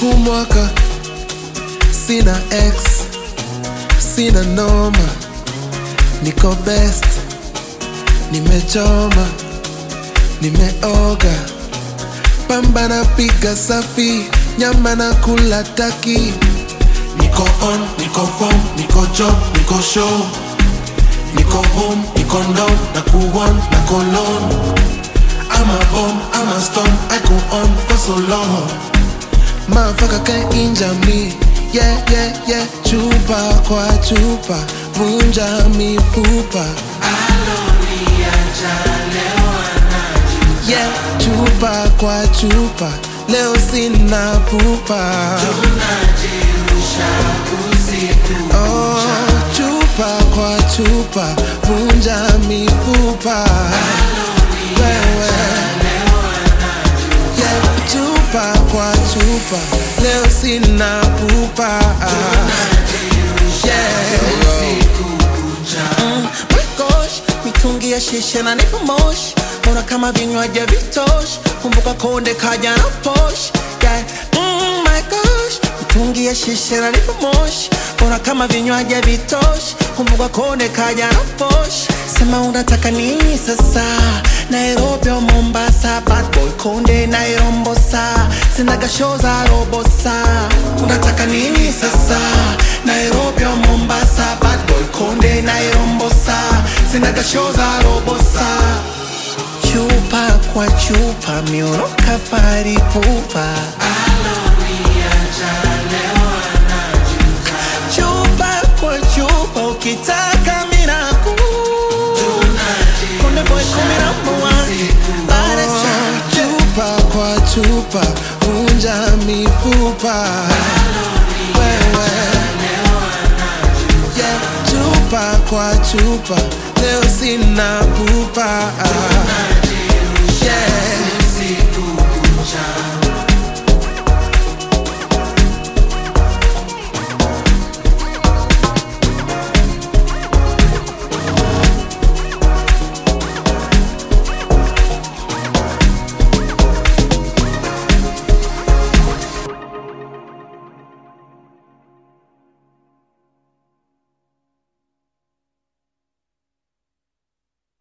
kumwaka sina ex sina noma niko best nimechoma nimeoga pamba na piga safi nyama na kula taki niko on niko form niko job niko show niko home niko down na kuon na kolon I'm a bomb, I'm a storm, I go on for so long Motherfucker can't injure me Yeah, yeah, yeah Chupa kwa chupa Vunja mifupa Yeah, chupa kwa chupa Leo sina pupa Oh, chupa kwa chupa Vunja mifupa Wewe Yeah, chupa kwa chupa Leo sina pupa Yeah Mm, my gosh, mitungi ya shisha na nipo moshi mbona kama vinywaji vitoshi kumbuka konde kaja na posh yeah. mm, my gosh, mitungi ya shisha na nipo moshi mbona kama vinywaji vitoshi kumbuka konde kaja na posh sema unataka nini sasa nairobi au mombasa bad boy konde nairombosa sinaga show za robosa unataka nini sasa nairobi au mombasa bad boy konde nairombosa sinaga show za robosa chupa kwa chupa miuno kafari pupa chupa kwa chupa ukitaka miraku konde boy kumi na moja Baada ya chupa kwa chupa vunja mifupa wewe yeah, chupa kwa chupa leo sina pupa